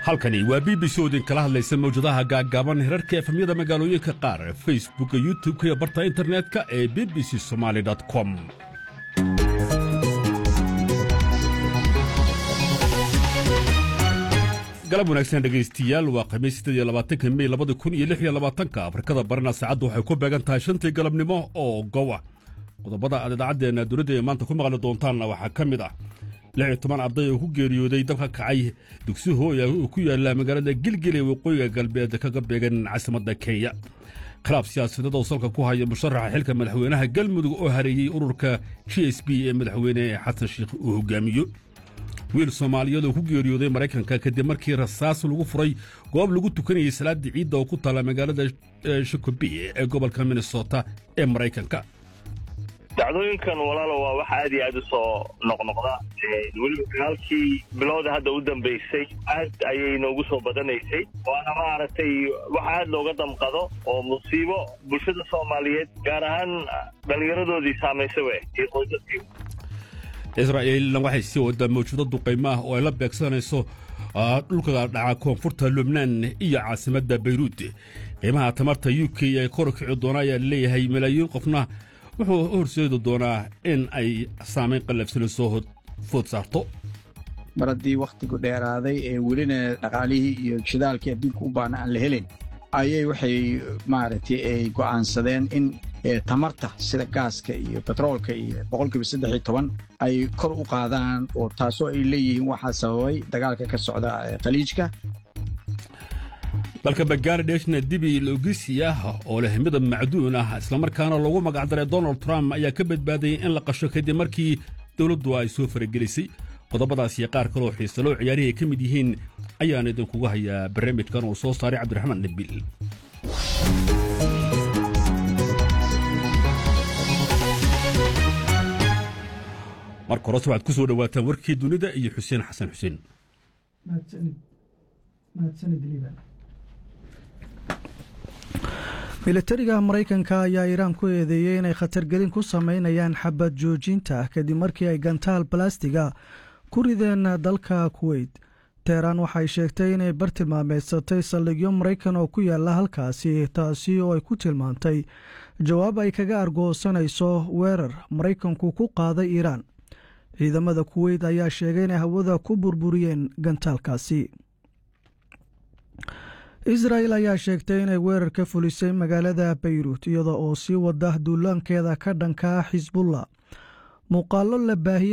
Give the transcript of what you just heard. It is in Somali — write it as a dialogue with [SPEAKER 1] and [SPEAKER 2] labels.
[SPEAKER 1] halkani waa b b c oo idinkala hadlaysa mawjadaha gaaggaaban herarka efamyada magaalooyinka qaar facebooka youtub-ka iyo barta internet-ka ee b b c somaali com galab wanaagsan dhegaystiyaal waa khamiis siddeed iyo labaatanka mey labada kun iyo lix iyo labaatanka afrikada barina saacaddu waxay ku beegan tahay shantii galabnimo oo gowa qodobada aad idaacaddeenna dowladda ee maanta ku maqli doontaanna waxaa ka mid ah lix iyo toban arday oo ku geeriyooday dabka kacay dugsi hooya oo ku yaalla magaalada gilgil ee waqooyiga galbeed kaga beegan caasimadda kenya khilaaf siyaasadeed oo salka ku haya musharaxa xilka madaxweynaha galmudug oo hareeyey ururka g s b ee madaxweyne xasan sheikh uu hogaamiyo wiil soomaaliyeed oo ku geeriyooday maraykanka kadib markii rasaas lagu furay goob lagu tukanayay salaadii ciidda oo ku taalla magaalada shikobi ee gobolka minnesota ee maraykanka
[SPEAKER 2] dacdooyinkan walaalo waa wax aad iyo aad u soo noqnoqda weliba dagaalkii bilowda hadda u dambaysay aad ayay noogu soo badanaysay waana maaragtay wax aad looga damqado oo musiibo bulshada soomaaliyeed gaar ahaan dhallinyaradoodii saamaysay we iyo qoysaskii
[SPEAKER 1] israa'iilna waxay sii waddaa mawjado duqaymo ah oo ay la beegsanayso dhulka dhaca koonfurta lubnaan iyo caasimadda bayruud qiimaha tamarta u k ee kor kici doona ayaa laleeyahay malaayiin qofna wuxuu horseedi doonaa in ay saamayn qallafsano soo food saarto
[SPEAKER 3] mar haddii wakhtigu dheeraaday ee welina dhaqaalihii iyo shidaalkii adduunka u baana aan la helin ayay waxay maaragtay ay go'aansadeen in tamarta sida gaaska iyo betroolka iyo boqolkiiba saddex iyo toban ay kor u qaadaan oo taasoo ay leeyihiin waxaa sababay dagaalka ka socda khaliijka
[SPEAKER 1] dalka bangaaladeshna dibi logisi ah oo leh midab macduun ah islamarkaana loogu magacdaray donald trump ayaa ka badbaadayay in la qasho kadib markii dowladdu ay soo faragelisay qodobadaas iyo qaar kaloo xiisaloo ciyaarihi ay ka mid yihiin ayaan idinkugu hayaa barnaamijkan uu soo saaray cabdiraxmaan nabil marka horese waxaad ku soo dhowaataan warkii dunida iyo xuseen xasan xuseen
[SPEAKER 4] militariga maraykanka ayaa iiraan ku eedeeyey inay khatargelin ku samaynayaan xabad joojinta kadib markii ay gantaal balastiga ku rideen dalka kuweyt teheraan waxay sheegtay inay bartilmaameedsatay saldhigyo maraykan oo ku yaala halkaasi taasi oo ay ku tilmaantay jawaab ay kaga argoosanayso weerar maraykanku ku qaaday iiraan ciidamada kuweyt ayaa sheegay inay hawada ku burburiyeen gantaalkaasi israel ayaa sheegtay inay weerar ka fulisay magaalada bayruut iyada oo sii wada duulaankeeda ka dhanka xisbullah muuqaalo la baahiyey